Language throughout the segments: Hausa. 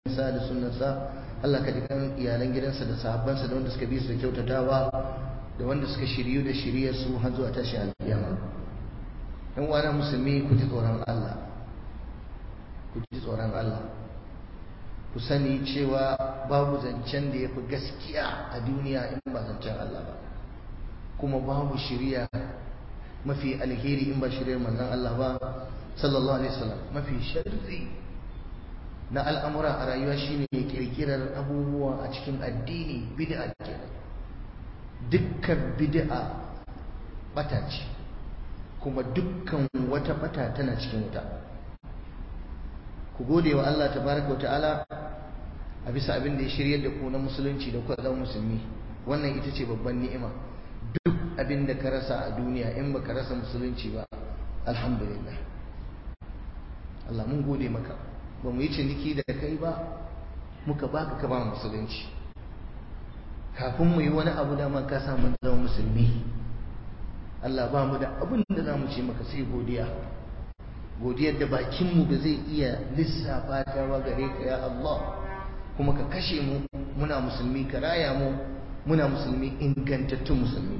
sa da sunnarsa Allah ka jikan iyalan gidansa da sahabbansa da wanda suka bi su da kyautatawa da wanda suka shiryu da shiryar su har zuwa tashi alƙiyama yan uwana musulmi ku ji tsoron Allah ku ji tsoron Allah ku sani cewa babu zancen da ya fi gaskiya a duniya in ba zancen Allah ba kuma babu shirya mafi alheri in ba shiryar manzon Allah ba sallallahu alaihi wasallam mafi sharri na al'amura a rayuwa shine kirkirar abubuwa a cikin addini bid'a kenan dukkan bid'a bata ce kuma dukkan wata bata tana cikin wuta ku gode wa Allah tabaraka wa ta'ala a bisa abin da ya shiryar da ku na musulunci da kuka zama musulmi wannan ita ce babban ni'ima duk abin da ka rasa a duniya in baka rasa musulunci ba alhamdulillah Allah mun gode maka ba mu yi ciniki da kai ba muka baka ka ba musulunci kafin mu yi wani abu da man ka samu zama musulmi Allah ba mu da abin da za mu ce maka sai godiya godiyar da bakinmu ba zai iya lissafa ta ba gare ka ya Allah kuma ka kashe mu muna musulmi ka raya mu muna musulmi ingantattun musulmi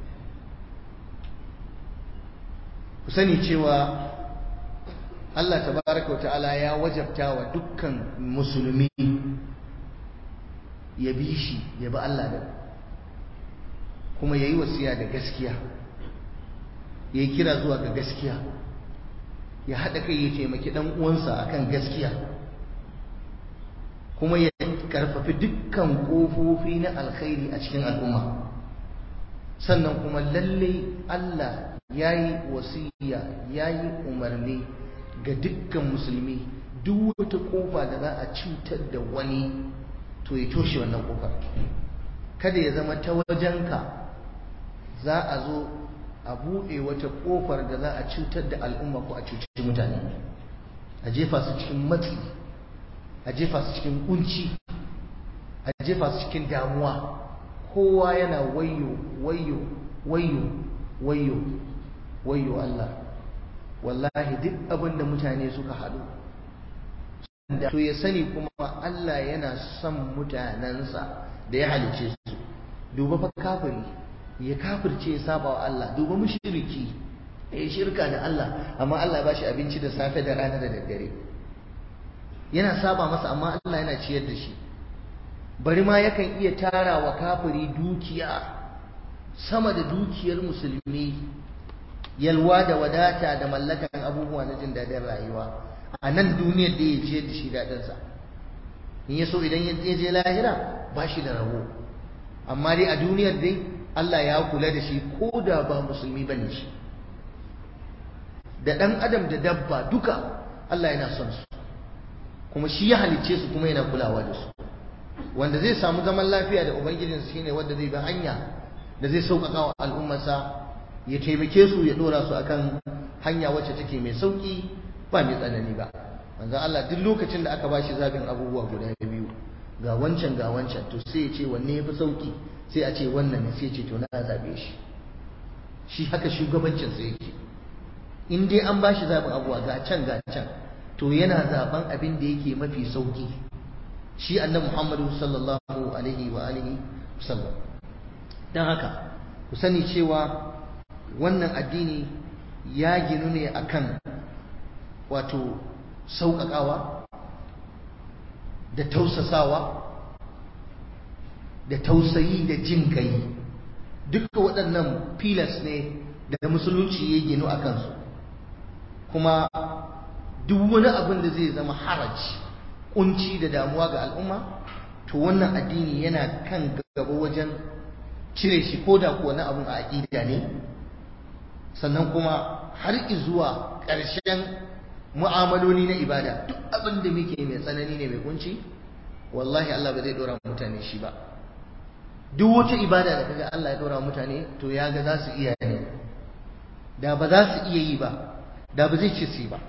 ku sani cewa Allah tabaraka wa ta'ala ya wajabta wa dukkan musulmi ya bi shi ya bi Allah da kuma ya yi wasiya da gaskiya ya yi kira zuwa ga gaskiya ya haɗa kai ya taimaki ɗan uwansa akan gaskiya kuma ya karfafi dukkan ƙofofi na alkhairi a cikin al'umma sannan kuma lalle Allah ya yi wasiya ya yi umarni ga dukkan musulmi duk wata ƙofa da za a cutar da wani to ya toshe wannan ƙofar kada ya zama ta wajenka za a zo a buɗe wata ƙofar da za a cutar da al'umma ko a cuci mutane a jefa su cikin matsi a jefa su cikin kunci a jefa su cikin damuwa kowa yana wayo wayo wayo wayo wayo Allah wallahi duk abin da mutane suka haɗu to ya sani kuma Allah yana son mutanensa da ya halice su duba fa kafiri ya kafirce ya saba wa Allah duba mushriki ya shirka da Allah amma Allah ya bashi abinci da safe da rana da daddare yana saba masa amma Allah yana ciyar da shi bari ma yakan iya tara wa kafiri dukiya sama da dukiyar musulmi yalwa da wadata da mallakan abubuwa na jin daɗin rayuwa a nan duniyar da ya ciyar da shi daɗinsa in ya so idan ya je lahira ba shi da rabo amma dai a duniyar dai Allah ya kula da shi ko da ba musulmi ba ne shi da ɗan adam da dabba duka Allah yana son su kuma shi ya halicce su kuma yana kulawa da su wanda zai samu zaman lafiya da ubangijinsa shine wanda zai bi hanya da zai sauƙaƙa wa al'ummarsa ya taimake su ya ɗora su akan hanya wacce take mai sauƙi ba mai tsanani ba manzo Allah duk lokacin da aka bashi zabin abubuwa guda biyu ga wancan ga wancan to sai ya ce wanne yafi sauki sai a ce wannan ne sai ya ce to na zabe shi shi haka shugabancin sa yake in dai an bashi zabin abubuwa ga can ga can to yana zaben abin da yake mafi sauki shi annabi Muhammadu sallallahu alaihi wa alihi wasallam dan haka ku sani cewa wannan addini ya ginu ne akan wato sauƙaƙawa da tausasawa da tausayi da jin kai duka waɗannan filas ne da musulunci ya ginu a kansu kuma duk wani abin da zai zama haraj kunci da damuwa ga al'umma to wannan addini yana kan gaba wajen cire shi ko da kuwa na abin a aƙida ne sannan kuma har zuwa ƙarshen mu'amaloli na ibada duk abin da muke mai tsanani ne mai kunci wallahi Allah ba zai dora mutane shi ba duk wata ibada da kaga Allah ya dora mutane to ya ga za su iya ne da ba za su iya yi ba da ba zai ce su ba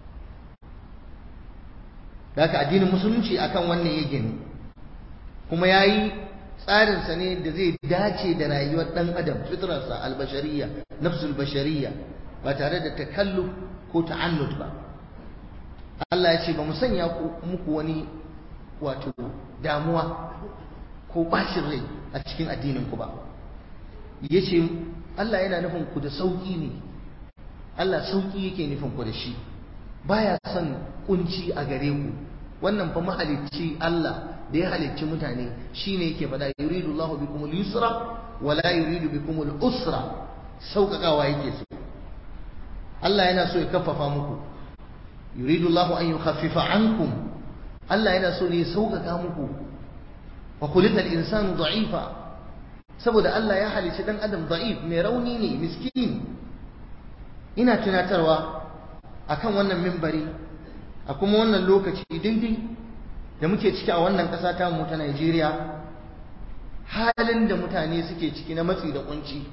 da haka addinin musulunci akan wannan ya gini kuma ya yi tsarinsa ne da zai dace da rayuwar ɗan adam fitrarsa albashariya nafsul bashariya ba tare da takalluf ko ta'annud ba Allah ya ce ba mu sanya muku wani wato damuwa ko bashin rai a cikin addinin ku ba yace Allah yana nufin ku da sauki ne Allah sauki yake nufin ku da shi baya son kunci a gare ku wannan fa mahalicci Allah da ya halicci mutane shine yake faɗa yuridu Allahu bikum al-yusra wa la yuridu bikum al-usra sauƙaƙawa yake so Allah yana so ya kaffafa muku yuridu Allahu an yukhaffifa ankum Allah yana so ne ya sauƙaƙa muku wa khuliqa al-insanu da'ifa saboda Allah ya halicci dan adam da'if mai rauni ne miskin ina tunatarwa akan wannan mimbari a kuma wannan lokaci dindin da muke ciki a wannan ƙasa ta mu ta Najeriya halin da mutane suke ciki na matsi da kunci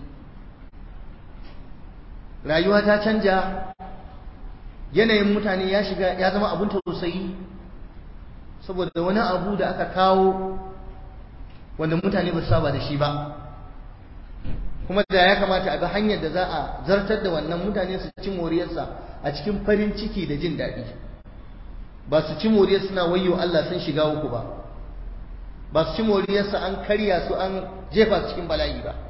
rayuwa ta canja yanayin mutane ya shiga ya zama abin tausayi saboda wani abu da aka kawo wanda mutane ba su saba da shi ba kuma da ya kamata a ga hanyar da za a zartar da wannan mutane su ci moriyarsa a cikin farin ciki da jin daɗi ba su ci moriyar suna wayo Allah sun shiga uku ba ba su ci moriyarsa an karya su an jefa su cikin bala'i ba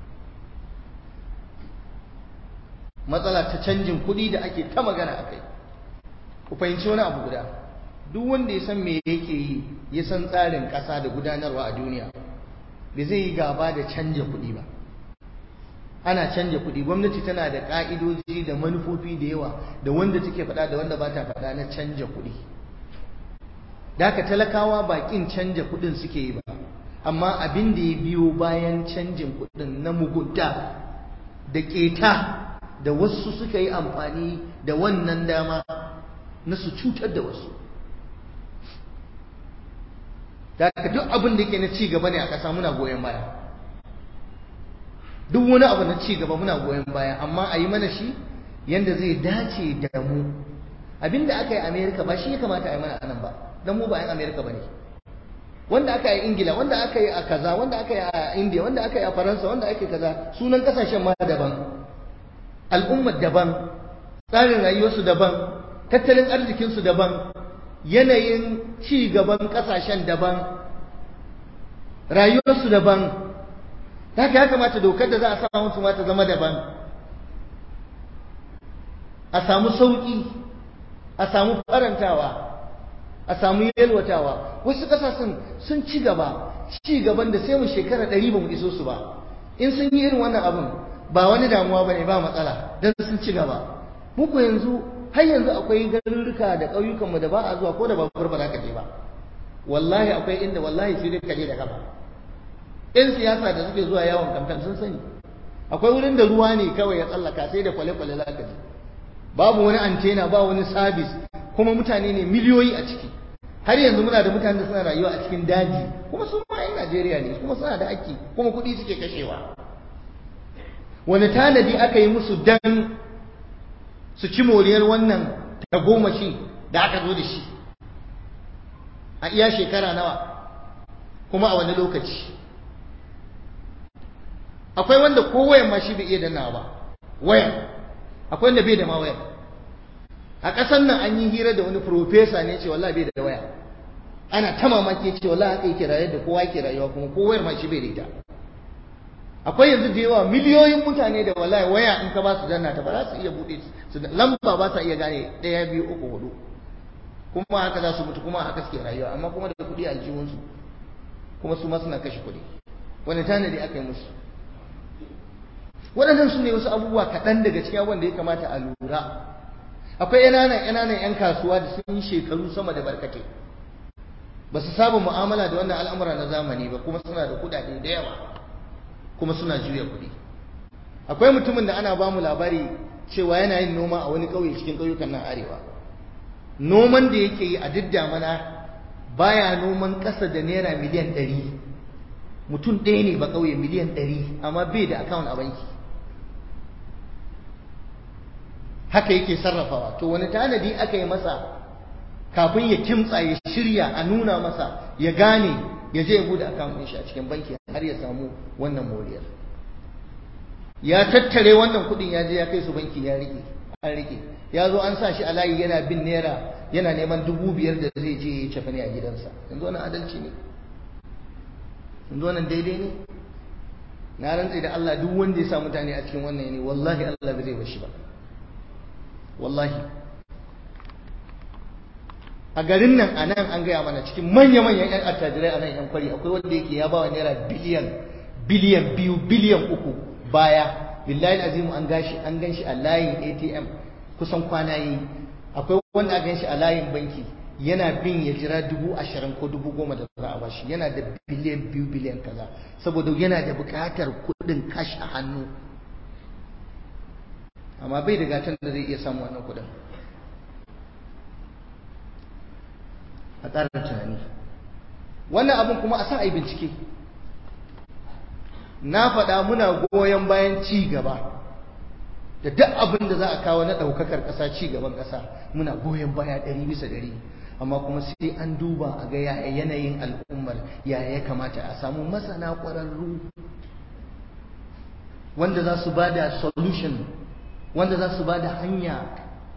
matsala ta canjin kuɗi da ake ta magana a kai ku fahimci wani abu guda duk wanda ya san me yake yi ya san tsarin ƙasa da gudanarwa a duniya bai zai yi gaba da canja kuɗi ba ana canja kuɗi gwamnati tana da ƙa'idoji da manufofi da yawa da wanda take faɗa da wanda ba ta faɗa na canja kuɗi da haka talakawa baƙin canja kuɗin suke yi ba amma abin da ya biyo bayan canjin kuɗin na mugunta da ƙeta da wasu suka yi amfani da wannan dama na su cutar da wasu da haka duk abin da yake na ci gaba ne a ƙasa muna goyon baya duk wani abu na ci gaba muna goyon baya amma a yi mana shi yanda zai dace da mu abinda aka yi amerika ba shi ya kamata a yi mana anan ba don mu ba yan amerika ba ne wanda aka yi ingila wanda aka yi a kaza wanda aka yi a india wanda aka yi a faransa wanda aka yi kaza sunan kasashen ma daban al'ummar daban tsarin rayuwarsu daban tattalin arzikinsu daban yanayin ci gaban kasashen daban rayuwarsu daban haka ya kamata dokar da za a samu su ma ta zama daban a samu sauƙi a samu farantawa a samu yalwatawa wasu ƙasashen sun ci gaba ci gaban da sai mu shekara ɗari ba mu iso su ba in sun yi irin wannan abin ba wani damuwa ba ne ba matsala don sun ci gaba muku yanzu har yanzu akwai garurruka da ƙauyukanmu da ba a zuwa ko da babur ba za ka je ba wallahi akwai inda wallahi sai dai ka je da gaba yan siyasa da suke zuwa yawon kamfen sun sani akwai wurin da ruwa ne kawai ya tsallaka sai da kwale-kwale za ka je babu wani antena ba wani sabis kuma mutane ne miliyoyi a ciki har yanzu muna da mutane da suna rayuwa a cikin daji kuma su ma 'yan Najeriya ne kuma suna da haƙƙi kuma kuɗi suke kashewa wani tanadi aka yi musu dan su ci moriyar wannan tagomashi da aka zo da shi a iya shekara nawa kuma a wani lokaci akwai wanda ko wayan ma shi bai iya dannawa ba wayan akwai wanda bai da ma wayan a ƙasar nan an yi hira da wani profesa ne ce wallahi bai da waya ana ta mamaki ce wallahi haka yake rayuwa da kowa yake rayuwa kuma ko wayar ma shi bai da ita akwai yanzu da yawa miliyoyin mutane da wallahi waya in ka ba su danna ta ba za su iya buɗe su lamba ba sa iya gane ɗaya biyu uku hudu kuma haka za su mutu kuma haka suke rayuwa amma kuma da kuɗi a aljihunsu kuma su ma suna kashe kuɗi wani tanadi aka yi musu waɗannan su ne wasu abubuwa kaɗan daga cikin wanda ya kamata a lura akwai ƙananan ƙananan 'yan kasuwa da sun yi shekaru sama da barkate ba su saba mu'amala da wannan al'amura na zamani ba kuma suna da kuɗaɗe da yawa kuma suna juya kuɗi akwai mutumin da ana ba mu labari cewa yana yin noma a wani ƙauye cikin ƙauyukan nan arewa noman da yake yi a duk damana baya noman ƙasa da naira miliyan ɗari mutum ɗaya ne ba ƙauye miliyan ɗari amma bai da akawun a banki haka yake sarrafawa to wani tanadi aka yi masa kafin ya kimtsa ya shirya a nuna masa ya gane ya je ya bude akawun shi a cikin banki har ya samu wannan moriyar ya tattare wannan kuɗin ya je ya kai su banki ya rike an rike ya zo an sa shi a layi yana bin naira yana neman dubu biyar da zai je ya cefa ne a gidansa yanzu wannan adalci ne yanzu wannan daidai ne na rantse da Allah duk wanda ya sa mutane a cikin wannan ne wallahi Allah bai zai bashi ba wallahi a garin nan a nan an gaya mana cikin manya-manyan 'yan attajirai a nan 'yan kwari akwai wanda yake ya bawa naira biliyan biliyan biyu biliyan uku baya billahi azimu an gashi an gan shi a layin atm kusan kwana yi akwai wanda aka gan shi a layin banki yana bin ya jira dubu ashirin ko dubu goma da za a bashi yana da biliyan biyu biliyan kaza saboda yana da buƙatar kuɗin kashi a hannu amma bai da gatan da zai iya samu wannan kuɗin a ƙarar tunani wannan abin kuma a sa a yi bincike na faɗa muna goyon bayan ci gaba da duk abin da za a kawo na ɗaukakar ƙasa ci gaban ƙasa muna goyon baya ɗari bisa ɗari amma kuma sai an duba a ga yaya yanayin al'ummar yaya ya kamata a samu masana ƙwararru wanda za su ba da solution wanda za su ba da hanya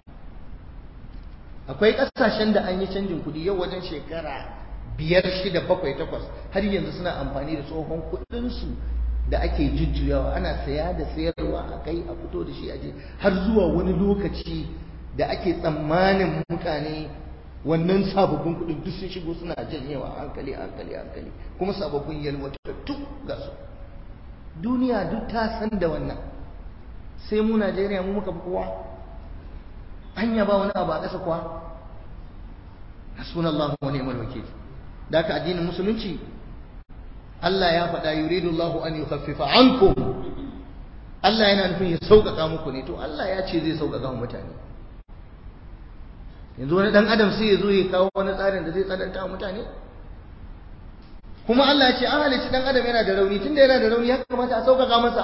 akwai ƙasashen da an yi canjin kuɗi yau wajen shekara biyar shida bakwai takwas har yanzu suna amfani da tsohon kuɗinsu da ake jujjuyawa ana saya da sayarwa a kai a fito da shi aje har zuwa wani lokaci da ake tsammanin mutane wannan sababbin kuɗin duk sun shigo suna janyewa hankali hankali hankali kuma sababbin yalwatattu ga su duniya duk ta san da wannan sai mu Najeriya mu muka fi kowa hanya ba wani abu a ƙasa kuwa hasbunallahu wa ni'mal wakil da ka addinin musulunci Allah ya faɗa yuridu Allah an yukhaffifa ankum Allah yana nufin ya sauƙaƙa muku ne to Allah ya ce zai sauƙaƙa wa mutane yanzu wani dan adam sai ya zo ya kawo wani tsarin da zai tsananta wa mutane kuma Allah ya ce an halicci dan adam yana da rauni tunda yana da rauni ya kamata a sauƙaƙa masa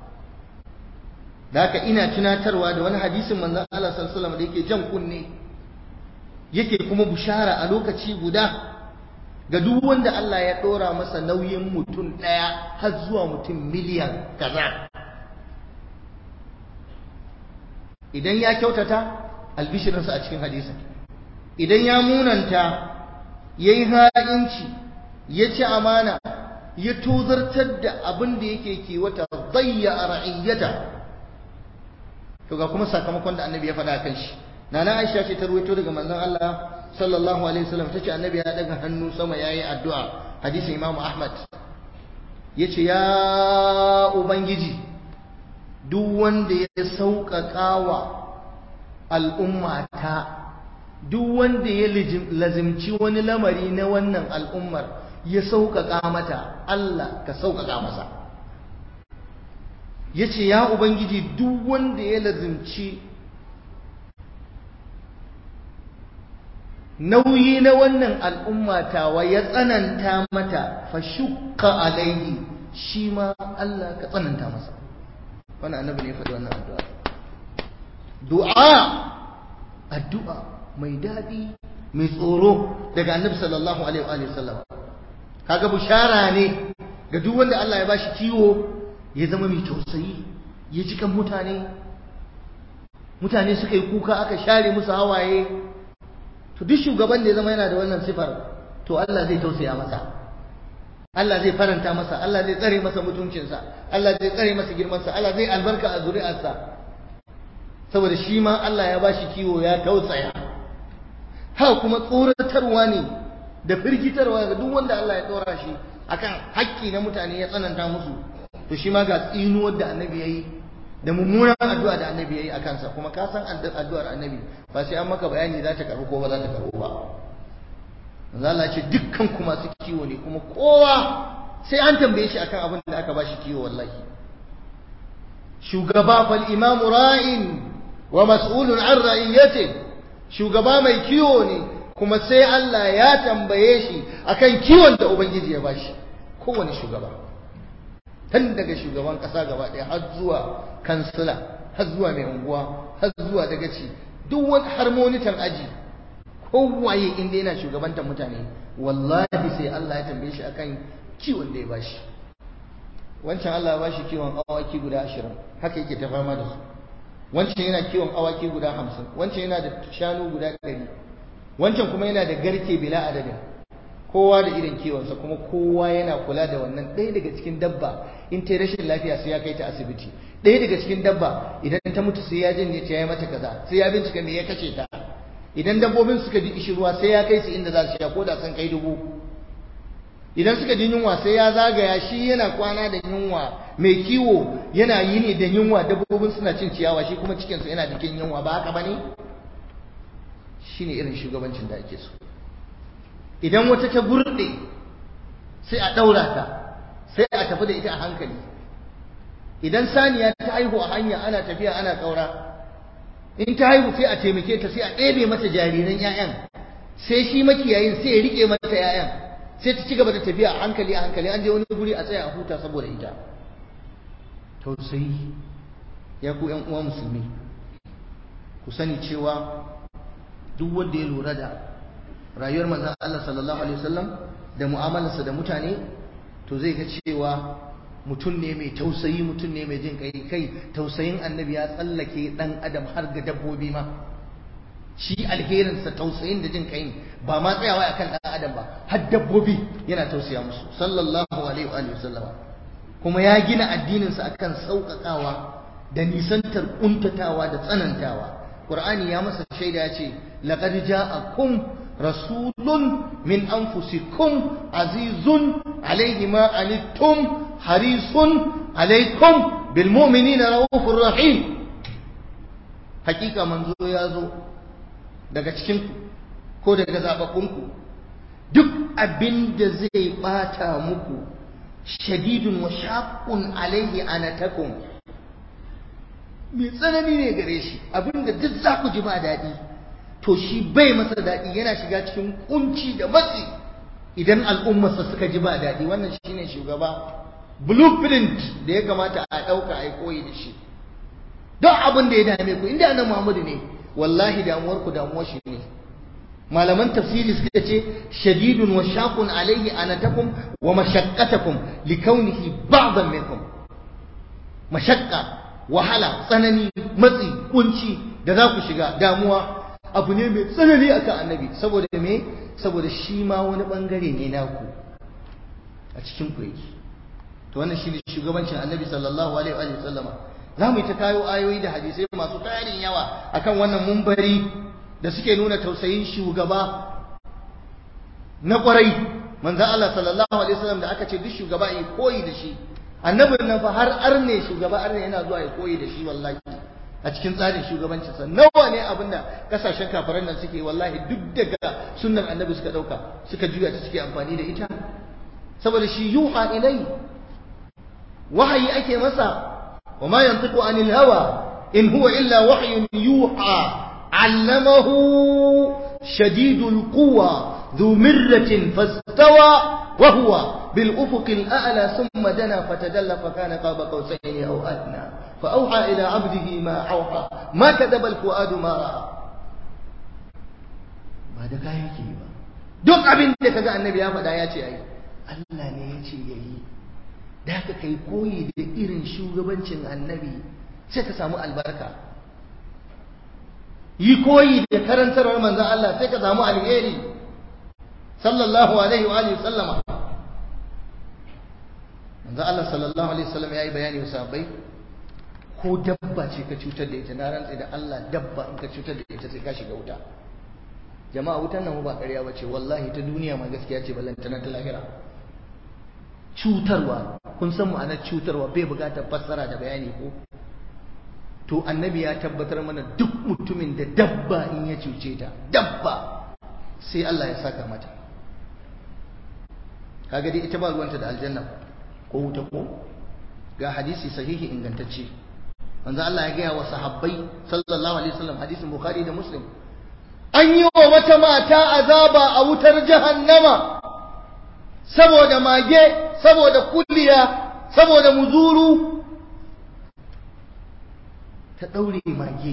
da haka ina tunatarwa da wani hadisin manzon Allah sallallahu alaihi wasallam da yake jan kunne yake kuma bushara a lokaci guda ga duk wanda Allah ya ɗora masa nauyin mutum ɗaya har zuwa mutum miliyan kaza idan ya kyautata albishirinsa a cikin hadisin idan ya munanta ya yi ha'inci ya ci amana ya tozartar da abin da yake kiwata zayya a ra'iyyata to ga kuma sakamakon da annabi ya faɗa kan shi nana aisha ce ta ruwaito daga manzon Allah sallallahu alaihi wasallam tace annabi ya daga hannu sama yayi addu'a hadisin Imam Ahmad yace ya ubangiji duk wanda ya sauƙaƙa wa al'ummata duk wanda ya lazimci wani lamari na wannan al'ummar ya sauƙaƙa mata Allah ka sauƙaƙa masa yace ya ubangiji duk wanda ya lazimci nauyi na wannan al'umma tawa ya tsananta mata fa shukka alaihi shi ma Allah ka tsananta masa wannan annabi ne faɗi wannan addu'a du'a addu'a mai daɗi mai tsoro daga annabi sallallahu alaihi wa sallam kaga bushara ne ga duk wanda Allah ya bashi kiwo ya zama mai tausayi ya ji kan mutane mutane suka yi kuka aka share musu hawaye to duk shugaban da ya zama yana da wannan sifar to Allah zai tausaya masa Allah zai faranta masa Allah zai tsare masa mutuncinsa Allah zai tsare masa girmansa Allah zai albarka a zuri'arsa saboda shi ma Allah ya bashi kiwo ya tausaya ha kuma tsoratarwa ne da firgitarwa ga duk wanda Allah ya tsora shi akan haƙƙi na mutane ya tsananta musu to shi ma ga tsinuwar da annabi yayi da mummunan addu'a da annabi yayi a kansa kuma ka san addu'ar annabi ba sai an maka bayani za ta karu ko ba za ta karu ba manzo Allah ce dukkan ku masu kiwo ne kuma kowa sai an tambaye shi akan abin da aka bashi kiwo wallahi shugaba fal imamu ra'in wa mas'ulun an ra'iyati shugaba mai kiwo ne kuma sai Allah ya tambaye shi akan kiwon da ubangiji ya bashi kowane shugaba tun daga shugaban kasa gaba ɗaya har zuwa kansila har zuwa mai unguwa har zuwa dagaci duk wani harmonitan aji kowaye inda yana shugabantar mutane wallahi sai Allah ya tambaye shi akan kiwon da ya bashi wancan Allah ya bashi kiwon awaki guda ashirin haka yake ta fama da su wancan yana kiwon awaki guda hamsin wancan yana da shanu guda ɗari wancan kuma yana da garke bila adadin kowa da irin kiwonsa kuma kowa yana kula da wannan ɗaya daga cikin dabba in ta rashin lafiya sai ya kai ta asibiti ɗaya daga cikin dabba idan ta mutu sai ya janye ta ya mata kaza sai ya bincika me ya kashe ta idan dabbobin suka ji ishirwa sai ya kai su inda za su sha ko da sun kai dubu idan suka ji yunwa sai ya zagaya shi yana kwana da yunwa mai kiwo yana yi ne da yunwa dabbobin suna cin ciyawa shi kuma cikinsu yana jikin yunwa ba haka bane shine irin shugabancin da ake so idan wata ta gurde sai a ɗaura ta sai a tafi da ita a hankali idan saniya ta haihu a hanya ana tafiya ana ƙaura in ta haihu sai a taimake ta sai a ɗebe mata jariran 'ya'yan sai shi makiyayin sai ya riƙe mata 'ya'yan sai ta ci gaba da tafiya a hankali a hankali an je wani guri a tsaya a huta saboda ita tausayi ya ku ƴan uwa musulmi ku sani cewa duk wanda ya lura da rayuwar manzon Allah sallallahu alaihi wasallam da mu'amalarsa da mutane to zai ga cewa mutum ne mai tausayi mutum ne mai jin kai kai tausayin annabi ya tsallake dan adam har ga dabbobi ma shi alherinsa tausayin da jin kai ba ma tsayawa akan dan adam ba har dabbobi yana tausaya musu sallallahu alaihi wa sallama kuma ya gina addininsa akan sauƙaƙawa da nisantar kuntatawa da tsanantawa qur'ani ya masa shaida ya ce laqad ja'akum rasulun min anfusikum azizun alaihi ma anittum harisun alaikum bil mu'minina raufur rahim hakika manzo ya zo daga cikin ko daga zababbunku duk abin da zai bata muku shadidun wa shaqqun alaihi anatakum mai tsanani ne gare shi abinda duk za ku ji ba daɗi to shi bai masa daɗi yana shiga cikin kunci da matsi idan al'ummarsa suka ji ba daɗi wannan shine shugaba blueprint da ya kamata a ɗauka a yi koyi da shi don abin da ya dame ku inda annabi Muhammadu ne wallahi damuwar ku damuwar shi ne malaman tafsiri suka ce shadidun wa shaqun alaihi anatakum wa mashaqqatakum likaunihi ba'dan minkum mashaqqa wahala tsanani matsi kunci da za ku shiga damuwa abu ne mai tsanani akan annabi saboda me saboda shi ma wani bangare ne naku a cikin ku yake to wannan shine shugabancin annabi sallallahu alaihi wa sallama za mu yi ta kayo ayoyi da hadisai masu tarin yawa akan wannan mumbari da suke nuna tausayin shugaba na kwarai manzo Allah sallallahu alaihi wasallam da aka ce duk shugaba yi koyi da shi annabin nan fa har arne shugaba arne yana zuwa ya koyi da shi wallahi a cikin tsarin shugabancinsa nawa ne abinda kasashen kafiran nan suke wallahi duk daga sunnar annabi suka dauka suka juya ta suke amfani da ita saboda shi yuha ilai wahayi ake masa wa ma yantiqu anil hawa in huwa illa wahyun yuha allamahu shadidul quwa ذو مرة فاستوى وهو بالأفق الأعلى ثم دنا فتدلى فكان قاب قوسين أو أدنى فأوحى إلى عبده ما أوحى ما كذب الفؤاد ما رأى ba da kaya yake ba duk abin da kaga annabi ya faɗa ya ce ai Allah ne ya ce yayi da haka kai koyi da irin shugabancin annabi sai ka samu albarka yi koyi da karantarwar manzon Allah sai ka samu alheri sallallahu alaihi wa alihi sallama manzo Allah sallallahu alaihi wasallam yayi bayani wa sahabbai ko dabba ce ka cutar da ita na rantsa da Allah dabba in ka cutar da ita sai ka shiga wuta jama'a wutan nan ba ƙarya bace wallahi ta duniya ma gaskiya ce ballantana ta lahira cutarwa kun san ma'anar cutarwa bai buƙatar fassara da bayani ko to annabi ya tabbatar mana duk mutumin da dabba in ya cuce ta dabba sai Allah ya saka mata kaga dai ita ba ruwanta da aljanna ko wuta ko ga hadisi sahihi ingantacce manzo Allah ya gaya wa sahabbai sallallahu alaihi wasallam hadisin bukhari da muslim an yi wa wata mata azaba a wutar jahannama saboda mage saboda kulliya saboda muzuru ta daure mage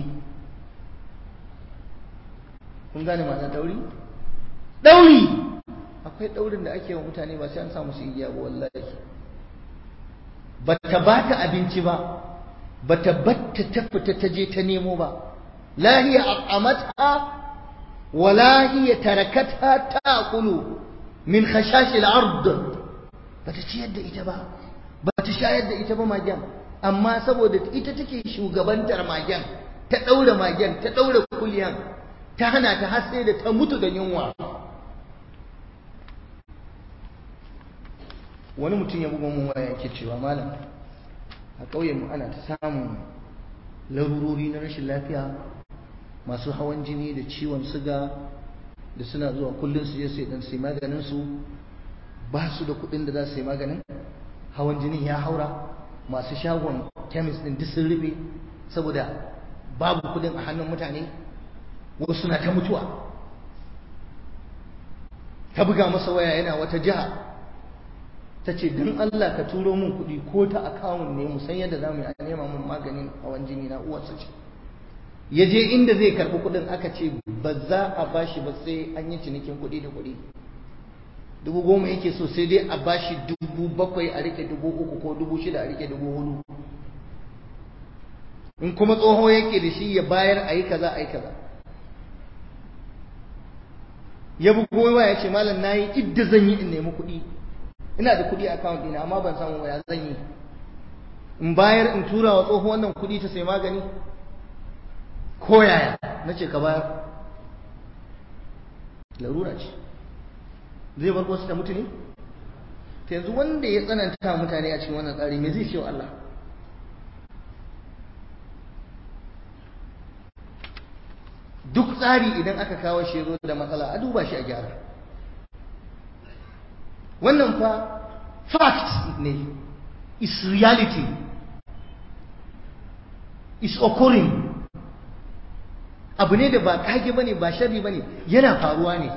kun gane ma'ana dauri dauri akwai daurin da ake wa mutane ba sai an samu su igiya ba wallahi ba ta ba ta abinci ba bata batta ta fita ta je ta nemo ba la hiya aqamatha wala hiya tarakatha ta'kulu min khashash al-ard bata ciyar da ita ba bata shayar da ita ba magen amma saboda ita take shugabantar magen ta daura magen ta daura kuliyan ta hana ta har sai da ta mutu da yunwa wani mutum ya buga mun waya yake cewa malam a ƙauyen mu ana ta samun larurori na rashin lafiya masu hawan jini da ciwon suga da suna zuwa kullum su je su dan sai maganin su ba su da kuɗin da za su yi maganin hawan jini ya haura masu shagon kemis din duk sun rufe saboda babu kuɗin a hannun mutane wasu suna ta mutuwa ta buga masa waya yana wata jiha ta ce don Allah ka turo min kuɗi ko ta akawun ne mu san yadda za mu yi a nema min maganin hawan jini na uwarsa ce ya je inda zai karɓi kuɗin aka ce ba za a bashi ba sai an yi cinikin kuɗi da kuɗi dubu goma yake so sai dai a bashi dubu bakwai a rike dubu uku ko dubu shida a rike dubu hudu in kuma tsoho yake da shi ya bayar a yi kaza a yi kaza ya bugo waya ya ce malam na yi idda zan yi in nemi kuɗi ina da kuɗi a account ɗina amma ban samu waya zan yi in bayar in tura wa tsoho wannan kuɗi ta sai magani ko yaya na ce ka bayar larura ce zai bar wasu da mutu ne ta yanzu wanda ya tsananta mutane a cikin wannan tsari me zai ce wa Allah duk tsari idan aka kawo shi zo da matsala a duba shi a gyara wannan fa fact ne is reality is occurring abu ne da ba kage bane ba sharri bane yana faruwa ne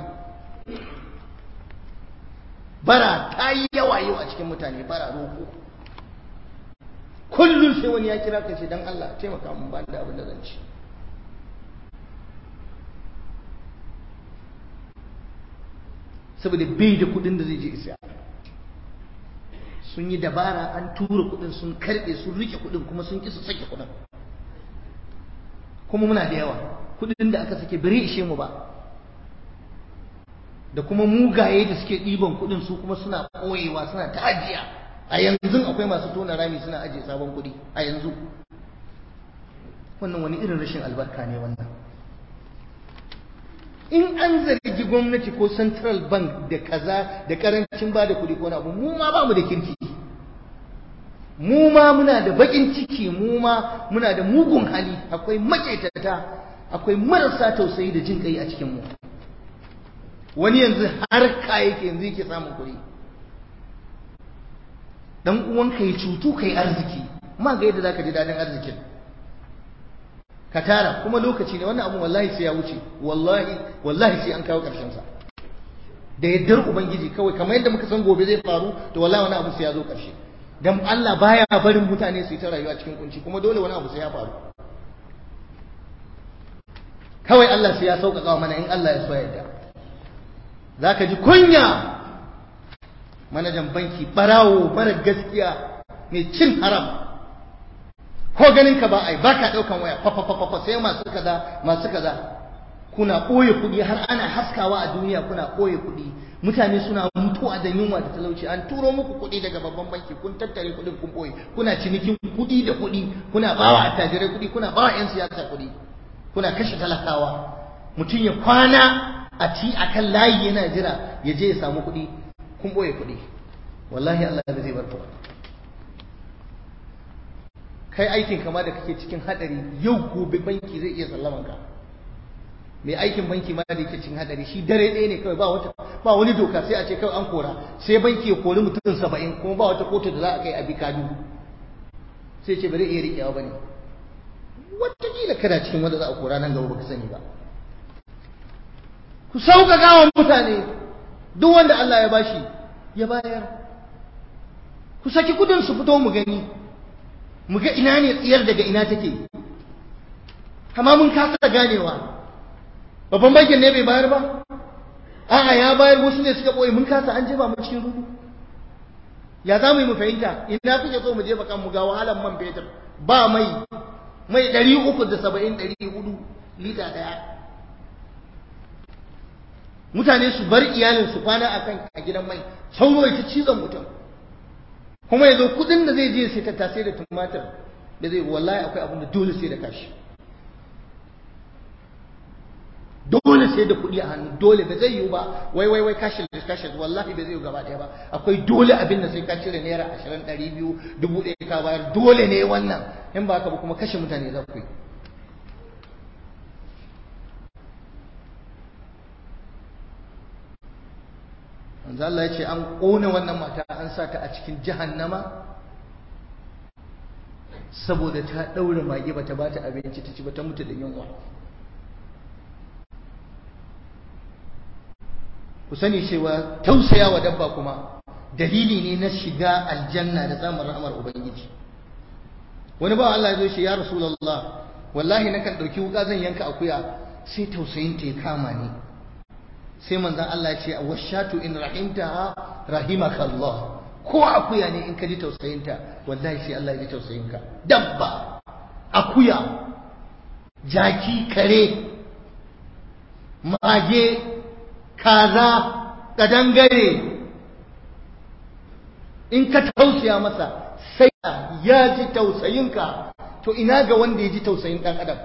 bara ta yi yawa yau a cikin mutane bara roko kullum sai wani ya kira ka ce dan Allah taimaka mun ba da abin da zan ci saboda bai da kudin da zai je isa sun yi dabara an tura kudin sun karbe sun rike kudin kuma sun ki su sake kudin kuma muna da yawa kudin da aka sake bari ishe mu ba da kuma mugaye da suke ɗiban kudin su kuma suna ɓoyewa suna ta ajiya a yanzu akwai masu tona rami suna ajiye sabon kudi a yanzu wannan wani irin rashin albarka ne wannan in an zargi gwamnati ko central bank da kaza da karancin ba da kuɗi ko abu mu ma ba mu da kirki mu ma muna da bakin ciki mu ma muna da mugun hali akwai maƙetata akwai marasa tausayi da jin kai a cikin mu wani yanzu har ka yake yanzu yake samun kuɗi dan uwanka ya cutu kai arziki ma ga yadda zaka ji dadin arzikin ka tara kuma lokaci ne wannan abu wallahi sai ya wuce wallahi wallahi sai an kawo karshen sa da yaddar ubangiji kawai kamar yadda muka san gobe zai faru to wallahi wani abu sai ya zo karshe dan Allah baya barin mutane su yi ta rayuwa cikin kunci kuma dole wani abu sai ya faru kawai Allah sai ya sauƙaƙa mana in Allah ya so yadda zaka ji kunya manajan banki barawo mara gaskiya mai cin haram ko ganin ka ba ai baka daukan waya fa fa fa fa sai masu kaza masu kaza kuna koye kuɗi har ana haskawa a duniya kuna koye kuɗi mutane suna mutuwa da yunwa da talauci an turo muku kuɗi daga babban banki kun tattare kuɗin kun boye kuna cinikin kuɗi da kuɗi kuna bawa attajirai kuɗi kuna bawa yan siyasa kuɗi kuna kashe talakawa mutum ya kwana a ci akan layi yana jira ya je ya samu kuɗi kun boye kuɗi wallahi Allah ba zai bar ku kai aikin kama da kake cikin hadari yau gobe banki zai iya sallaman ka mai aikin banki ma da yake cikin hadari shi dare ɗaya ne kawai ba wata ba wani doka sai a ce kawai an kora sai banki ya kori mutum saba'in kuma ba wata kotu da za a kai a bikadu sai ce bari iya riƙewa ba ne wataƙila kana cikin wanda za a kora nan gaba baka sani ba ku sauƙaƙa wa mutane duk wanda Allah ya bashi ya bayar ku saki kudin su fito mu gani mu ga ina ne tsiyar daga ina take amma mun kasa ganewa babban bankin ne bai bayar ba a'a ya bayar wasu ne suka boye mun kasa an jefa mu cikin rudu ya za mu yi mu fahimta ina kuke so mu jefa kan mu ga wahalan man fetur ba mai mai ɗari uku da saba'in ɗari hudu lita ɗaya mutane su bar iyalin su kwana a kan a gidan mai sauro ya ta cizon mutum kuma ya zo kuɗin da zai je sai tattasai da tumatir da zai wallahi akwai abin da dole sai da kashi dole sai da kuɗi a hannu dole ba zai yiwu ba wai wai wai kashin da kashin wallahi ba zai yiwu gaba ɗaya ba akwai dole abin da sai ka cire naira ashirin ɗari biyu dubu ɗaya ka bayar dole ne wannan in ba haka ba kuma kashe mutane za ku yi manzo Allah ya ce an ƙona wannan mata an sa ta a cikin jahannama saboda ta ɗaure mage bata ba ta abinci ta ci ba ta mutu da yunwa ku sani cewa tausaya wa dabba kuma dalili ne na shiga aljanna da samun rahmar ubangiji wani ba Allah ya zo shi ya rasulullah wallahi nakan ɗauki wuka zan yanka akuya sai tausayin ta ya kama ni sai manzon Allah ya ce washatu in rahimtaha rahimaka Allah ko akuya ne in ka ji tausayinta wallahi sai Allah ya ji tausayinka dabba akuya jaki kare mage kaza kadangare in ka tausaya masa sai ya ji tausayinka to ina ga wanda ya ji tausayin dan adam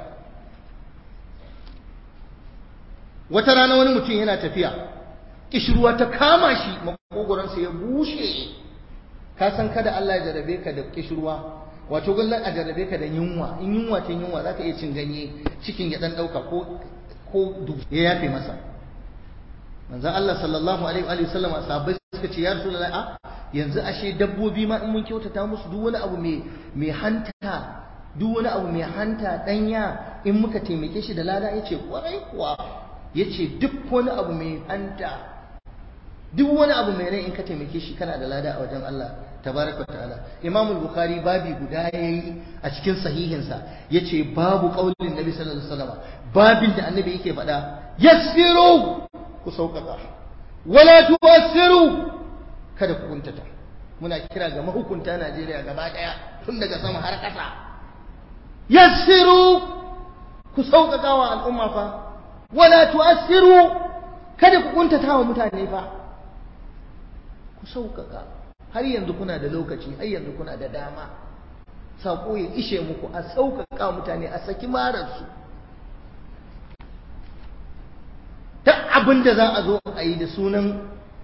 wata rana wani mutum yana tafiya kishirwa ta kama shi makogoransa ya bushe ka san kada Allah ya jarabe ka da kishirwa wato gullan a jarabe ka da yunwa in yunwa ta yunwa zaka iya cin ganye cikin ya dan dauka ko ko ya yafe masa manzo Allah sallallahu alaihi wa sallam sahabbai suka ce ya rasulullahi a yanzu ashe dabbobi ma in mun kyautata musu duk wani abu mai mai hanta duk wani abu mai hanta danya in muka taimake shi da lada yace kwarai kuwa yace duk wani abu mai hanta duk wani abu mai rai in ka taimake shi kana da lada a wajen Allah tabaraka ta'ala Imam al-Bukhari babi guda yayi a cikin sahihinsa yace babu qaulin Nabi sallallahu alaihi wasallam babin da annabi yake faɗa yassiru ku sauƙaƙa wala tuwassiru kada ku kuntata muna kira ga mahukunta Najeriya gaba daya tun daga sama har ƙasa yassiru ku sauƙaƙa wa al'umma fa wala tu'assiru kada ku kuntata wa mutane fa ku sauƙaƙa har yanzu kuna da lokaci har yanzu kuna da dama sako ya ishe muku a sauƙaƙa mutane a saki mararsu duk abin da za a zo a yi da sunan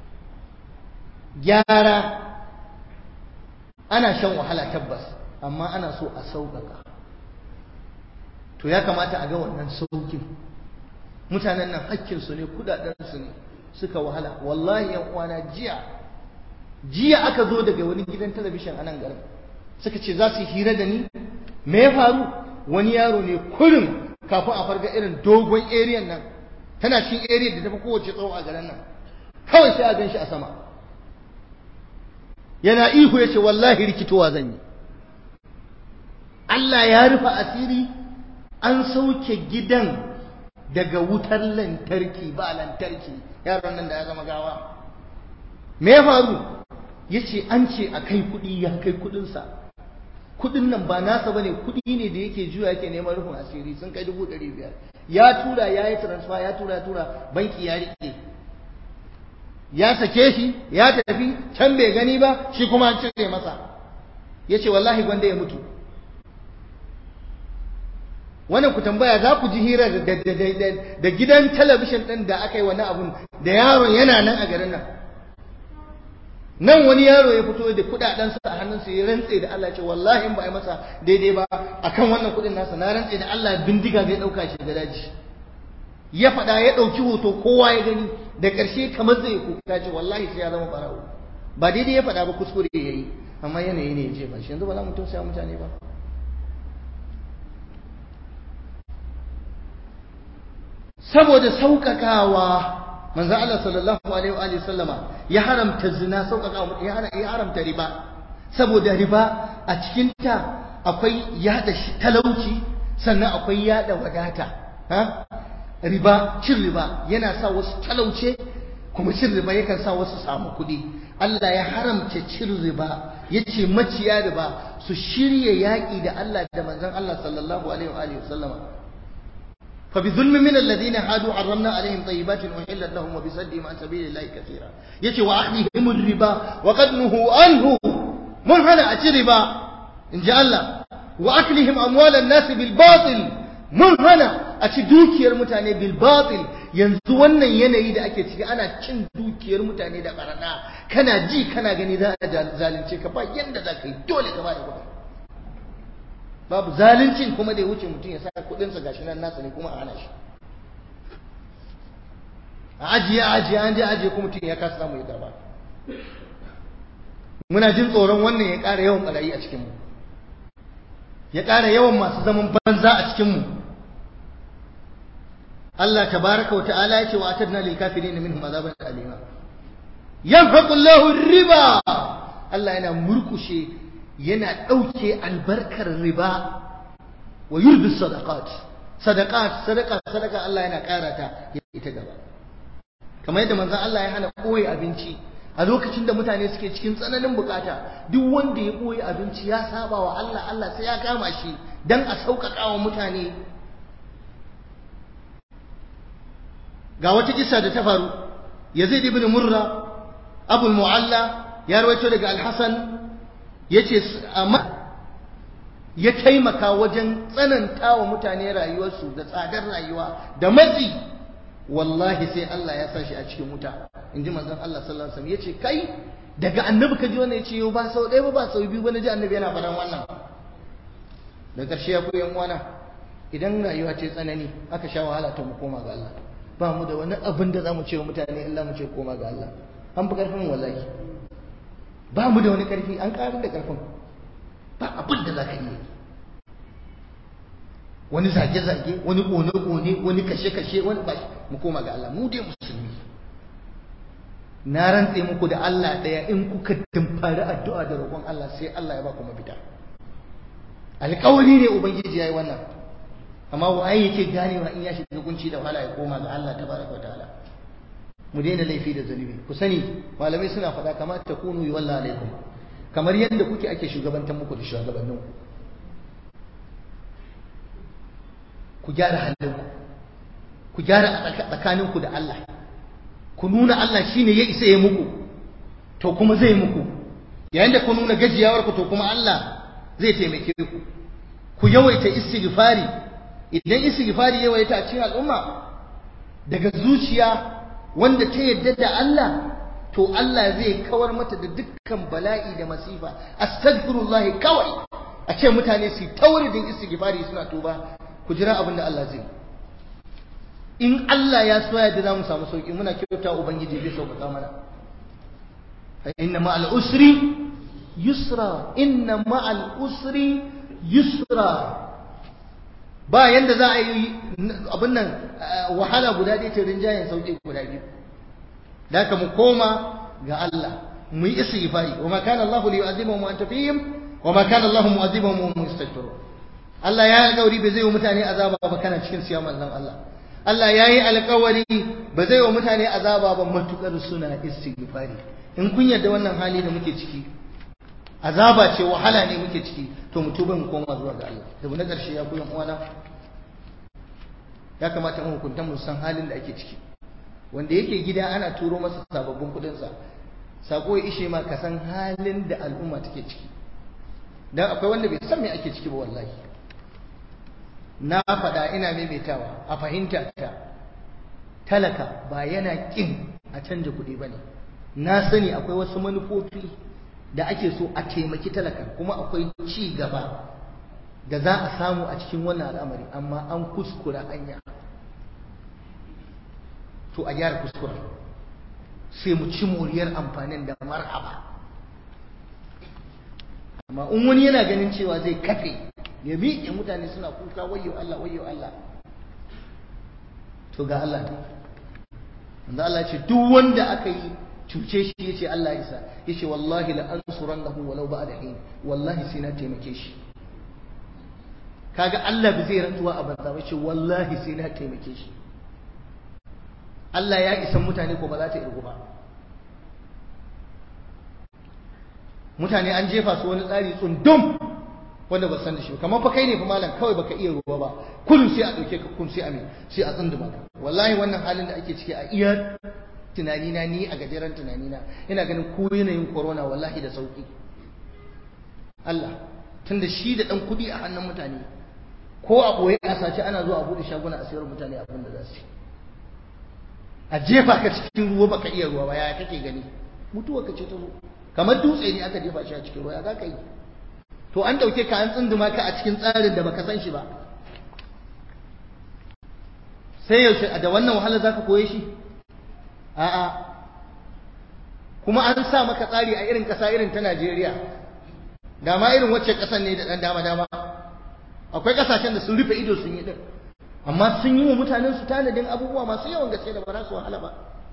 gyara ana shan wahala tabbas amma ana so a sauƙaƙa to ya kamata a ga wannan sauƙin mutanen nan hakkinsu ne kudadensu ne suka wahala wallahi yan uwana jiya jiya aka zo daga wani gidan talabishin a nan garin suka ce za su hira da ni me ya faru wani yaro ne kurin kafin a farga irin dogon eriyan nan tana cikin area da tafi kowace tsawo a garin nan kawai sai a gan shi a sama yana ihu ya ce wallahi rikitowa zan yi Allah ya rufe asiri an sauke gidan daga wutar lantarki ba lantarki yaron nan da ya zama gawa me ya faru ya ce an ce a kai kuɗi ya kai kuɗinsa kuɗin nan ba nasa bane kuɗi ne da yake juya yake neman rufin asiri sun kai dubu ɗari biyar ya tura ya yi transfer ya tura ya tura banki ya riƙe ya sake shi ya tafi can bai gani ba shi kuma an cire masa ya ce wallahi gwanda ya mutu wannan ku tambaya za ku ji hira da gidan talabishin ɗin da aka yi wani abun da yaron yana nan a garin nan nan wani yaro ya fito da kudadensa a hannunsa ya rantse da Allah ce wallahi in ba a masa daidai ba akan wannan kudin nasa na rantse da Allah bindiga zai dauka shi ga daji ya faɗa ya ɗauki hoto kowa ya gani da ƙarshe kamar zai kuka ce wallahi sai ya zama barawo ba daidai ya faɗa ba kuskure ya yi amma yanayi ne ya ce ba shi yanzu ba za mu tausaya mutane ba saboda sauƙaƙawa manzo Allah sallallahu alaihi wa alihi sallama ya haramta zina sauƙaƙa ya haramta riba saboda riba a cikin ta akwai yada talauci sannan akwai yada wadata ha riba cin riba yana sa wasu talauce kuma cin riba yakan sa wasu samu kuɗi Allah ya haramta cin riba yace maciya riba su shirya yaƙi da Allah da manzon Allah sallallahu alaihi wa alihi wasallama fa bi zulmin min alladhina hadu harramna alaihim tayyibatin uhillat lahum wa bi saddihim an sabilillahi katira yace wa akhdhihim riba wa qad nuhu anhu mun hana a ci riba in ji Allah wa aklihim amwalan nasi bil batil mun hana a ci dukiyar mutane bil batil yanzu wannan yanayi da ake ciki ana cin dukiyar mutane da barana kana ji kana gani za a zalunce ka ba yanda za ka yi dole ka bada kuɗi babu zaluncin kuma da ya wuce mutum ya sa kuɗinsa gashi nan nasa ne kuma a hana shi a ajiye a ajiye an je ajiye kuma mutum ya kasa samu ya karba muna jin tsoron wannan ya ƙara yawan ɓarayi a cikinmu ya ƙara yawan masu zaman banza a cikinmu Allah tabaraka wa ta'ala ya ce wa atadna lil kafirin minhum azaban alima yanfaqu Allahu riba Allah yana murkushe yana ɗauke albarkar riba wa yurbi sadaqat sadaqat sadaqa sadaqa Allah yana ƙara ta ita gaba kamar yadda manzon Allah ya hana koyi abinci a lokacin da mutane suke cikin tsananin bukata duk wanda ya ɓoye abinci ya saba wa Allah Allah sai ya kama shi dan a sauƙaƙa wa mutane ga wata kisa da ta faru Yazid ibn Murra Abu Mu'alla ya rawaito daga Al-Hasan yace amma ya taimaka wajen tsananta wa mutane rayuwarsu da tsadar rayuwa da matsi wallahi sai Allah ya sa shi a cikin wuta in ji manzon Allah sallallahu alaihi wasallam yace kai daga annabi ka ji wannan yace yau ba sau ɗaya ba ba sau biyu ba na ji annabi yana faɗan wannan da ƙarshe ya koyan wana idan rayuwa ce tsanani aka sha wahala ta mu koma ga Allah ba mu da wani abin da zamu ce wa mutane illa mu ce koma ga Allah an fi ƙarfin wallahi ba mu da wani ƙarfi an ƙarar da ƙarfin ba abin da za ka iya wani zage-zage wani ƙone-ƙone wani kashe-kashe wani ba mu koma ga Allah mu dai musulmi na rantse muku da Allah ɗaya in kuka dimfari addu'a da roƙon Allah sai Allah ya ba ku mafita alƙawari ne ubangiji yayi wannan amma waye yake ganewa in ya shiga kunci da wahala ya koma ga Allah tabaraka wa ta'ala mu daina laifi da zunubi ku sani malamai suna faɗa kamar ta kunu yi wallah alaikum kamar yadda kuke ake shugabantar muku da shugabanninku ku gyara halinku ku gyara tsakaninku da Allah ku nuna Allah shine ya isa ya muku to kuma zai muku yayin da ku nuna gajiyawar ku to kuma Allah zai taimake ku ku yawaita istighfari idan istighfari yawaita a cikin al'umma daga zuciya wanda ta yadda da Allah to Allah zai kawar mata da dukkan bala'i da masifa astaghfirullah kawai a ce mutane su tauridin istighfari suna tuba ku jira abin da Allah zai in Allah ya so yadda za mu samu sauki muna kyauta ubangiji zai sauƙaƙa mana fa inna ma'al usri yusra inna ma'al usri yusra ba yanda za a yi abin nan wahala guda ɗaya ta rinjayen sauƙi guda biyu da ka mu koma ga Allah mu yi istighfari wa ma kana Allah li yu'adhibahum wa anta fihim wa ma kana Allah mu'adhibahum wa hum yastaghfirun Allah ya alƙawari ba zai wa mutane azaba ba kana cikin siya manzon Allah Allah ya yi alƙawari ba zai wa mutane azaba ba matukar suna istighfari in kun yarda wannan hali da muke ciki azaba ce wahala ne muke ciki to mu tuba mu koma zuwa ga Allah da na ƙarshe ya koyan uwana ya kamata mu hukunta mu san halin da ake ciki wanda yake gida ana turo masa sababbin kuɗin sa sako ya ishe ma ka san halin da al'umma take ciki dan akwai wanda bai san me ake ciki ba wallahi na faɗa ina maimaitawa a fahimta ta talaka ba yana ƙin a canja kuɗi ba ne na sani akwai wasu manufofi da ake so a taimaki talaka kuma akwai ci gaba da za a samu a cikin wannan al'amari amma an kuskura hanya to a gyara kuskura sai mu ci moriyar amfanin da marhaba amma in wani yana ganin cewa zai kafe ya miƙe mutane suna kuka wayo Allah wayo Allah to ga Allah wanda Allah ce duk wanda aka yi cuce shi yace Allah isa yace wallahi la ansurannahu walau ba'da hin wallahi sai na taimake shi kaga Allah bai zai rantsuwa a banza ba yace wallahi sai na taimake shi Allah ya isan mutane ko ba za ta irgu ba mutane an jefa su wani tsari tsundum wanda ba san da shi kamar fa kai ne fa malam kawai baka iya ruwa ba kullum sai a dauke ka kun sai a me sai a tsunduma ka wallahi wannan halin da ake ciki a iya tunani na ni a gajeren tunani na ina ganin ko yanayin corona wallahi da sauki Allah tunda shi da dan kudi a hannun mutane ko a boye a sace ana zuwa a bude shaguna a sayar mutane abin da za su a jefa ka cikin ruwa baka iya ruwa ba yaya kake gani mutuwa ka ce ta zo kamar dutse ne aka jefa shi a cikin ruwa ya za ka yi to an ɗauke ka an tsunduma ka a cikin tsarin da baka san shi ba sai yaushe da wannan wahala za ka koye shi a'a kuma an sa maka tsari a irin ƙasa irin ta Najeriya da ma irin wacce ƙasan ne da ɗan dama dama akwai ƙasashen da sun rufe ido sun yi ɗin amma sun yi wa mutanen su tanadin abubuwa masu yawan gaske da ba za su wahala ba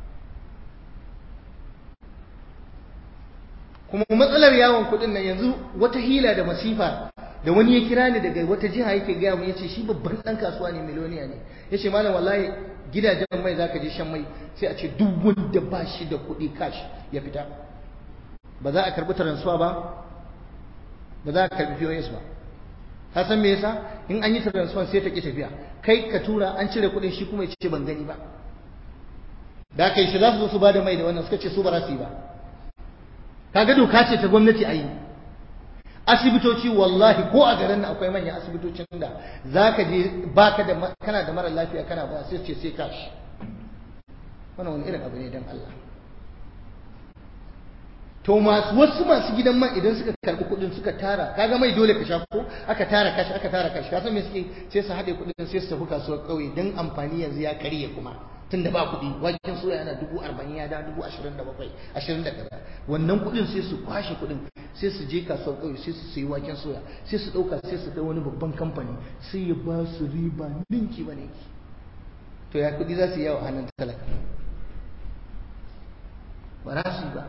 kuma matsalar yawon kuɗin nan yanzu wata hila da masifa da wani ya kira ni daga wata jiha yake gaya mu yace shi babban dan kasuwa ne miliyoniya ne yace malam wallahi gidajen mai zaka je shan mai sai a ce duk wanda ba shi da kuɗi cash ya fita ba za a karbi transfer ba ba za a karbi POS ba ka san me yasa in an yi transfer sai ta ki tafiya kai ka tura an cire kuɗin shi kuma ya ce ban gani ba da kai shi za su zo su bada mai da wannan suka ce su ba za su yi ba kaga doka ce ta gwamnati a yi asibitoci wallahi ko a garin nan akwai manyan asibitocin da zaka je baka da kana da mara lafiya kana ba sai ce sai kashi wannan wani irin abu ne dan Allah to masu wasu masu gidan man idan suka karbi kuɗin suka tara kaga mai dole ka sha ko aka tara kashi aka tara kashi ka san me suke sai su haɗe kuɗin sai su tafi kasuwar ƙauye dan amfani yanzu ya karye kuma tunda ba kuɗi waken soya yana dubu arba'in ya da dubu ashirin da bakwai ashirin da kaza wannan kuɗin sai su kwashe kuɗin sai su je kasuwar ƙauye sai su sayi waken soya sai su ɗauka sai su kai wani babban kamfani sai ya ba su riba ninki ba ninki to ya kuɗi za su yi yawo hannun talaka ba za su yi ba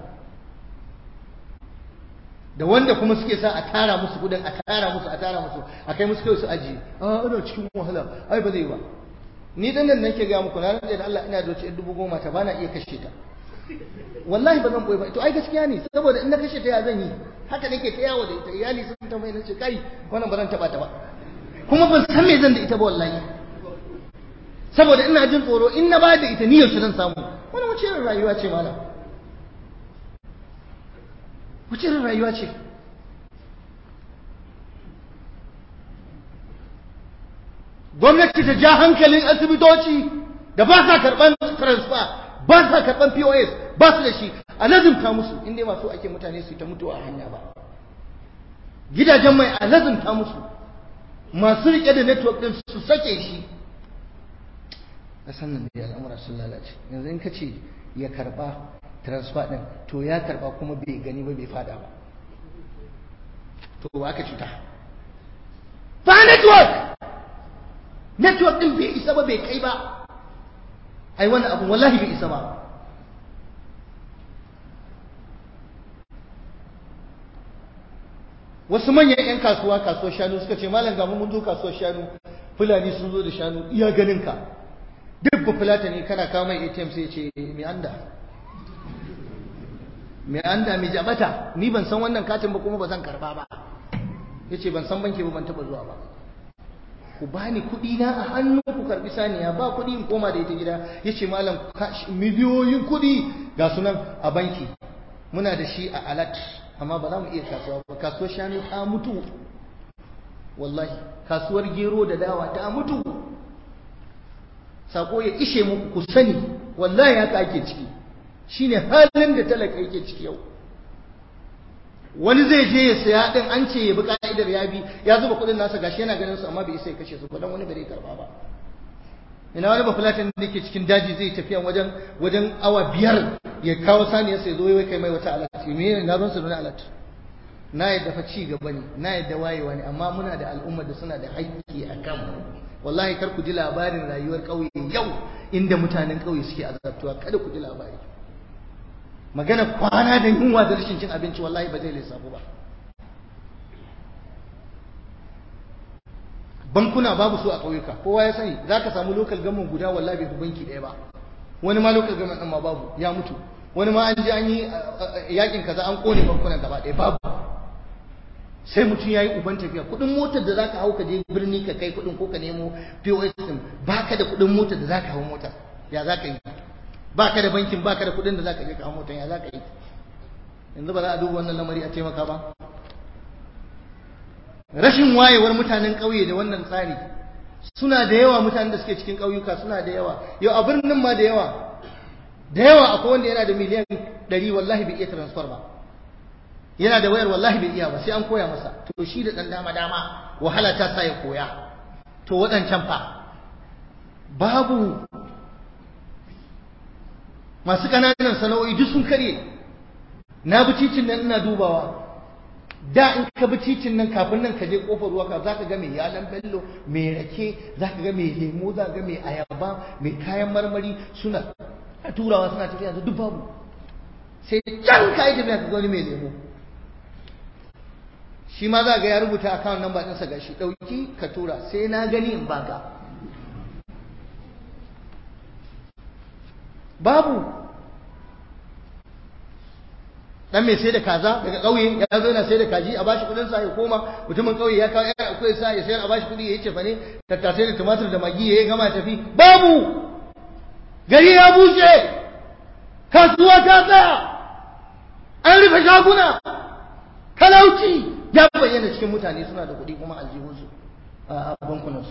da wanda kuma suke sa a tara musu kuɗin a tara musu a tara musu a kai musu kai su ajiye a ana cikin wahala ai ba zai ba ni dan nan nake ga muku na rantsa da Allah ina da wace dubu goma ta bana iya kashe ta wallahi ba zan boye ba to ai gaskiya ne saboda in na kashe ta ya zan yi haka nake ta yawo da ita iyali sun ta mai nace kai wannan ba zan taba ta ba kuma ban san me zan da ita ba wallahi saboda ina jin tsoro in na ba da ita ni yaushe zan samu wannan wace irin rayuwa ce malam wace irin rayuwa ce gwamnati ta ja hankalin asibitoci da ba sa karban transfer ba sa karban POS ba su da shi a lazimta musu inda masu ake mutane su ta mutuwa a hanya ba gidajen mai a lazimta musu masu rike da network din su sake shi a sannan da al'amura sun lalace yanzu in ka ce ya karba transfer din to ya karba kuma bai gani ba bai fada ba to ba ka cuta ba network network din bai isa ba bai kai ba ai wannan abu wallahi bai isa ba wasu manyan 'yan kasuwa kasuwar shanu suka ce malam gamu mun zo kasuwar shanu fulani sun zo da shanu iya ganin ka duk ba fulata ne kana kawo mai atm sai ce mai anda mai anda mai jabata ni ban san wannan katin ba kuma ba zan karba ba ya ce ban san banki ba ban taba zuwa ba ku bani kuɗi na a hannu ku karbi saniya ba kuɗi in koma da ita gida ya ce malam miliyoyin kuɗi ga sunan a banki muna da shi a alat amma ba za mu iya kasuwa ba kasuwar shanu ta mutu wallahi kasuwar gero da dawa ta mutu sako ya ishe muku ku sani wallahi haka ake ciki shine halin da talaka yake ciki yau wani zai je ya saya din an ce ya bi ka'idar ya bi ya zuba kuɗin nasa gashi yana ganin su amma bai isa ya kashe su ba dan wani bai karba ba ina wani bafulatin da ke cikin daji zai tafiya wajen wajen awa biyar ya kawo saniyar sai zo ya kai mai wata alat me ne na ban su da alat na yadda fa ci gaba ne na yadda wayewa ne amma muna da al'ummar da suna da haƙƙi a kan wallahi kar ku ji labarin rayuwar ƙauye yau inda mutanen ƙauye suke azabtuwa kada ku ji labari magana kwana da yunwa da rashin cin abinci wallahi ba zai lissafu ba bankuna babu su a ƙauyuka kowa ya sani za ka samu lokal gamin guda wallahi bai banki ɗaya ba wani ma lokacin gama ɗin ma babu ya mutu wani ma an je an yi yakin kaza an kone bankunan gaba ɗaya babu sai mutum ya yi uban tafiya kuɗin motar da zaka hau ka je birni ka kai kuɗin ko ka nemo POS ɗin baka da kuɗin motar da zaka hau motar ya zaka yi baka da bankin baka da kuɗin da zaka je ka hau motar ya zaka yi yanzu ba za a duba wannan lamari a taimaka ba rashin wayewar mutanen ƙauye da wannan tsari suna da yawa mutanen da suke cikin ƙauyuka suna da yawa yau a birnin ma da yawa da yawa akwai wanda yana da miliyan ɗari wallahi bai iya transfer ba yana da wayar wallahi bai iya ba sai an koya masa to shi da ɗan dama dama wahala ta sa ya koya to waɗancan fa babu masu ƙananan sana'o'i duk sun karye na bi titin nan ina dubawa da in ka bi titin nan kafin nan ka je kofar ruwa ka zaka ga mai yalan bello mai rake zaka ga mai lemo zaka ga mai ayaba mai kayan marmari suna turawa suna tafiya yanzu duk babu sai can ka yi tafiya ka ga wani mai lemo shi ma za ga ya rubuta account number ɗinsa ga shi ɗauki ka tura sai na gani in baka babu dan mai sai da kaza daga ƙauye ya zo yana sai da kaji a bashi kudin sa ya koma mutumin ƙauye ya kawo ya akwai sa ya sayar a bashi kudi ya yi cefa ne tattasai da tumatir da magi ya gama tafi babu gari ya bushe kasuwa ta tsaya an rufe shaguna talauci ya bayyana cikin mutane suna da kuɗi kuma aljihunsu a bankunansu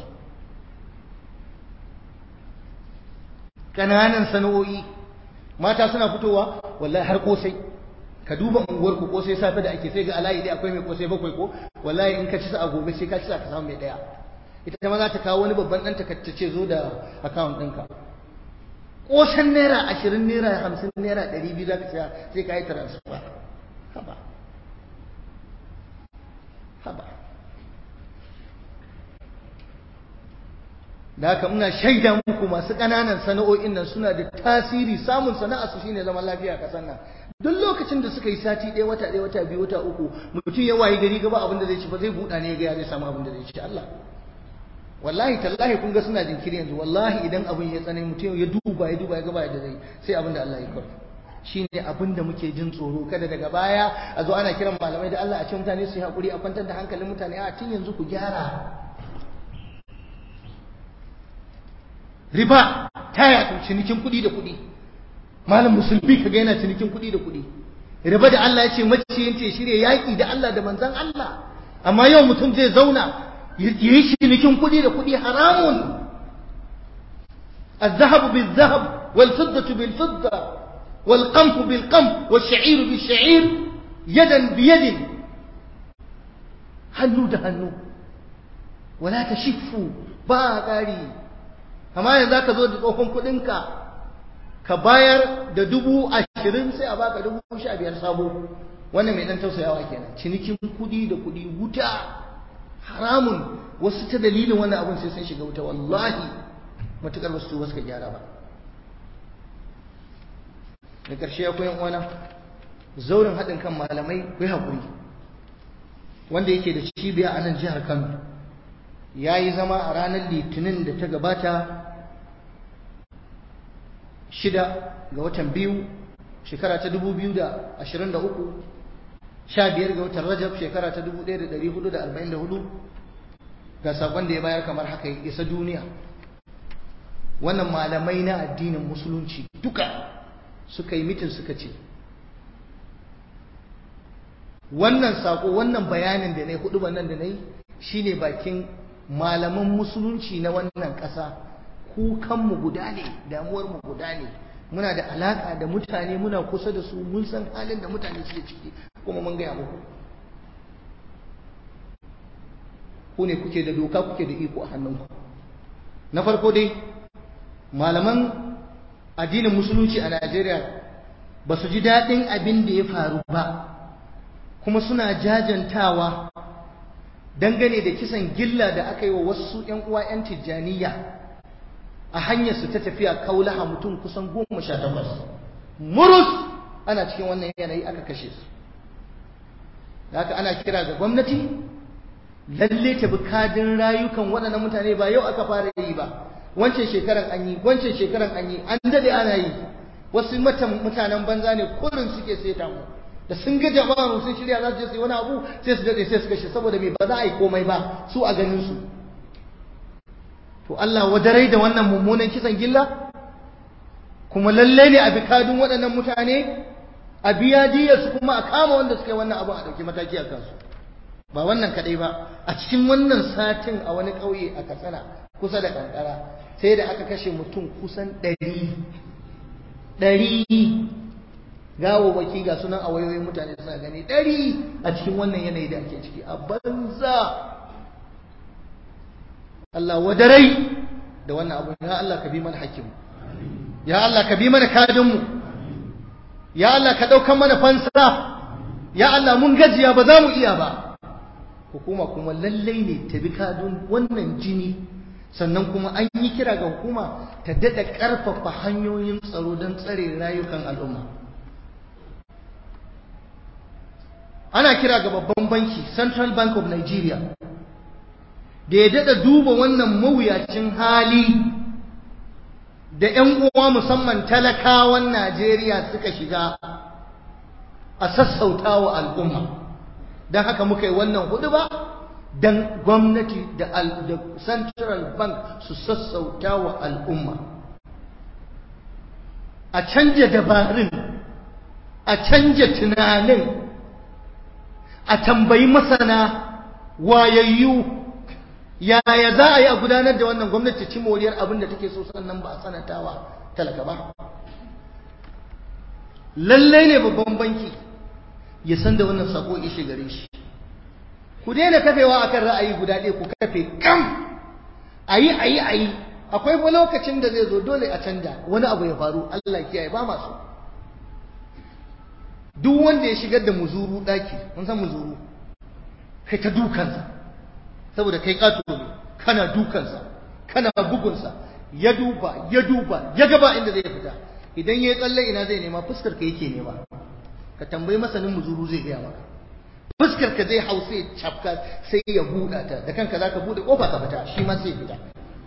ƙananan sana'o'i mata suna fitowa wallahi har kosai ka duba unguwar ku kosai safe da ake sai ga alayi dai akwai mai kosai bakwai ko wallahi in ka ci sa a gobe sai ka ci sa ka samu mai daya ita ma za ta kawo wani babban ɗan takacce zo da account ɗinka kosan naira ashirin naira hamsin naira ɗari biyu za ka saya sai ka yi transfer haba haba da haka muna shaida muku masu ƙananan sana'o'in nan suna da tasiri samun sana'a su shine zaman lafiya a ƙasar nan duk lokacin da suka yi sati ɗaya wata ɗaya wata biyu wata uku mutum ya wayi gari gaba abin da zai ci ba zai buɗa ne ya ga zai samu abin da zai ci Allah wallahi tallahi kun ga suna jinkiri yanzu wallahi idan abin ya tsanani mutum ya duba ya duba ya gaba da zai sai abin da Allah ya kawo shine abin da muke jin tsoro kada daga baya a zo ana kiran malamai da Allah a ce mutane su yi hakuri a kwantar da hankalin mutane a tun yanzu ku gyara riba ta yaɗu cinikin kuɗi da kuɗi malam musulmi kaga yana cinikin kuɗi da kuɗi riba da Allah ya ce maciyin ce shirya yaƙi da Allah da manzon Allah amma yau mutum zai zauna ya yi cinikin kuɗi da kuɗi haramun الذهب بالذهب والفضة بالفضة والقمح بالقمح والشعير بالشعير يدا بيد hannu da hannu wala ta shifu ba ƙari amma yanzu ka zo da tsohon kuɗinka ka bayar da dubu ashirin sai a baka dubu sha biyar sabo wannan mai ɗan tausayawa kenan cinikin kuɗi da kuɗi wuta haramun wasu ta dalilin wannan abin sai sun shiga wuta wallahi matuƙar wasu tuba suka gyara ba da ƙarshe ya koyan wana zaurin haɗin kan malamai kai haƙuri wanda yake da cibiya a nan jihar kano ya yi zama a ranar litinin da ta gabata shida ga watan biyu shekara ta dubu biyu da ashirin da uku sha biyar ga watan rajab shekara ta dubu ɗaya da ɗari hudu da arba'in da hudu ga saƙon da ya bayar kamar haka ya isa duniya wannan malamai na addinin musulunci duka suka yi mitin suka ce wannan saƙo wannan bayanin da na yi hudu nan da na yi shine bakin malaman musulunci na wannan ƙasa kukanmu guda ne damuwarmu guda ne muna da alaƙa da mutane muna kusa da su mun san halin da mutane suke ciki kuma mun gaya muku ku ne kuke da doka kuke da iko a hannunku na farko dai malaman addinin musulunci a Najeriya ba su ji daɗin abin da ya faru ba kuma suna jajantawa dangane da kisan gilla da aka yi wa wasu ‘yan uwa ‘yan tijjaniya a hanyarsu ta tafiya kaulaha mutum kusan goma sha takwas murus ana cikin wannan yanayi aka kashe su da haka ana kira ga gwamnati lalle ta bi kadin rayukan waɗannan mutane ba yau aka fara yi ba wancan shekaran an yi wancan shekaran an yi an dade ana yi wasu matan mutanen banza ne kullum suke saita mu da sun ga jama'a sun shirya za su je su yi wani abu sai su dade sai su kashe saboda me ba za a yi komai ba su a ganin su to Allah wadarai da wannan mummunan kisan gilla kuma lalle ne a bi kadun waɗannan mutane a biya su kuma a kama wanda suka yi wannan abu a ɗauki mataki a kansu ba wannan kaɗai ba a cikin wannan satin a wani ƙauye a katsina kusa da kankara sai da aka kashe mutum kusan ɗari ɗari gawawaki ga sunan a wayoyin mutane suna gani ɗari a cikin wannan yanayi da ake ciki a banza Allah wadarai da wannan abu ya Allah ka bi mana hakimu ya Allah ka bi mana kadinmu ya Allah ka ɗaukan mana fansa ya Allah mun gajiya ba za mu iya ba hukuma kuma lallai ne ta bi kadun wannan jini sannan kuma an yi kira ga hukuma ta daɗa ƙarfafa hanyoyin tsaro don tsare rayukan al'umma ana kira ga babban banki central bank of nigeria da ya daɗa duba wannan mawuyacin hali da 'yan uwa musamman talakawan najeriya suka shiga a sassauta wa al'umma don haka muka yi wannan hudu ba don gwamnati da central bank su sassauta wa al'umma a canja dabarun a canja tunanin a tambayi masana wayayyu yaya za a yi a gudanar da wannan gwamnati ci moriyar abin da take so sannan ba a sanatawa talaka ba lallai ne babban banki ya san da wannan sako ishe gare shi ku daina kafewa akan ra'ayi guda ɗaya ku kafe kam ayi ayi ayi akwai fa lokacin da zai zo dole a canja wani abu ya faru Allah kiyaye ba masu duk wanda ya shigar da muzuru daki mun san muzuru kai ta dukansa saboda kai kato ne kana dukansa kana bugunsa ya duba ya duba ya gaba inda zai fita idan ya yi tsalle ina zai nema fuskar ka yake nema ka tambayi masanin muzuru zai gaya maka fuskar ka zai hau sai cafka sai ya buɗa ta da kanka zaka buɗe kofa ka fita shi ma sai fita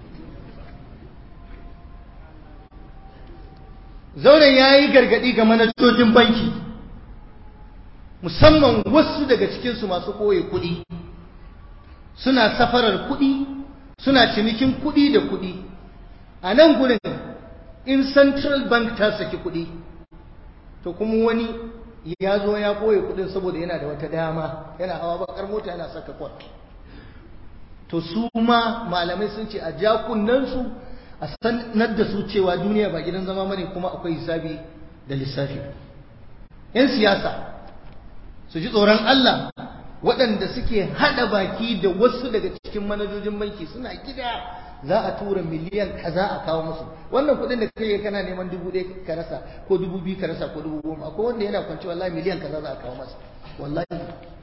zauren ya yi gargaɗi ga manajojin banki musamman wasu daga cikinsu masu ɓoye kuɗi suna safarar kuɗi suna cinikin kuɗi da kuɗi a nan gurin in central bank ta saki kuɗi to kuma wani ya zo ya ɓoye kuɗin saboda yana da wata dama yana hawa bakar mota yana saka kwat to su ma malamai sun ce a ja su a sanar da su cewa duniya ba gidan zama bane kuma akwai hisabi da lissafi yan siyasa su ji tsoron Allah waɗanda suke haɗa baki da wasu daga cikin manajojin banki suna gida za a tura miliyan kaza a kawo musu wannan kuɗin da kai kana neman dubu ɗaya ka rasa ko dubu biyu ka rasa ko dubu goma akwai wanda yana kwance wallahi miliyan kaza za a kawo masa wallahi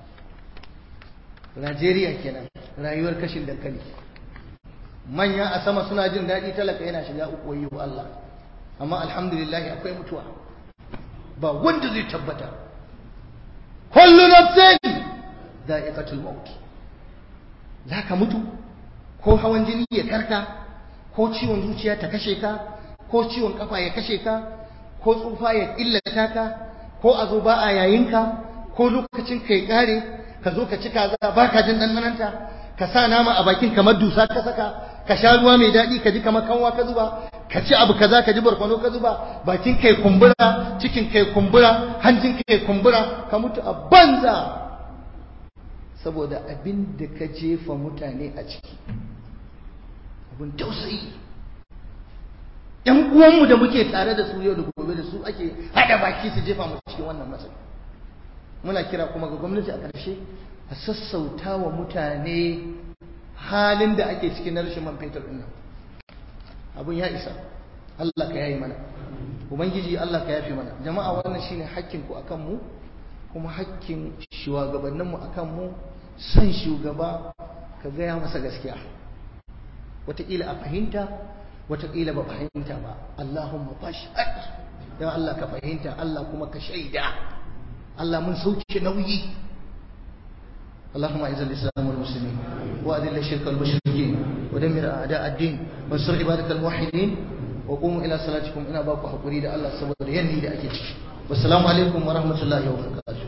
Najeriya kenan rayuwar kashin dankali manya a sama suna jin daɗi talaka yana shiga uku wayo Allah amma alhamdulillah akwai mutuwa ba wanda zai tabbata kullu nafsin da'iqatul maut zaka mutu ko hawan jini ya karka ko ciwon zuciya ta kashe ka ko ciwon kafa ya kashe ka ko tsufa ya illata ka ko a zo ba a yayinka ko lokacin ka ya kare ka zo ka ci kaza ba ka jin ɗanɗananta ka sa nama a bakin kamar dusa ka saka ka sha ruwa mai daɗi ka ji kamar kanwa ka zuba ka ci abu kaza ka ji barkwano ka zuba bakin kai kumbura cikin kai kumbura hanjin kai kumbura ka mutu a banza saboda abin da ka jefa mutane a ciki abin tausayi ‘yan uwanmu da muke tare da su yau da gobe da su ake haɗa baki su jefa mu cikin wannan matsayi muna kira kuma ga gwamnati a ƙarshe a sassauta wa mutane halin da ake cikin na rashin man fetur ɗin nan abun ya isa Allah ka yayi mana ubangiji Allah ka yafe mana jama'a wannan shine hakkin ku akan mu kuma hakkin shugabannin mu akan mu son shugaba ka gaya masa gaskiya wataƙila a fahimta wataƙila ba fahimta ba Allahumma fashhad ya Allah ka fahimta Allah kuma ka shaida Allah mun sauke nauyi اللهم اعز الاسلام والمسلمين واذل الشرك والمشركين ودمر أعداء الدين وانصر عبادك الموحدين وقوموا إلى صلاتكم إن أباكم حقوري الله سبحانه ينهي لأجل والسلام عليكم ورحمة الله وبركاته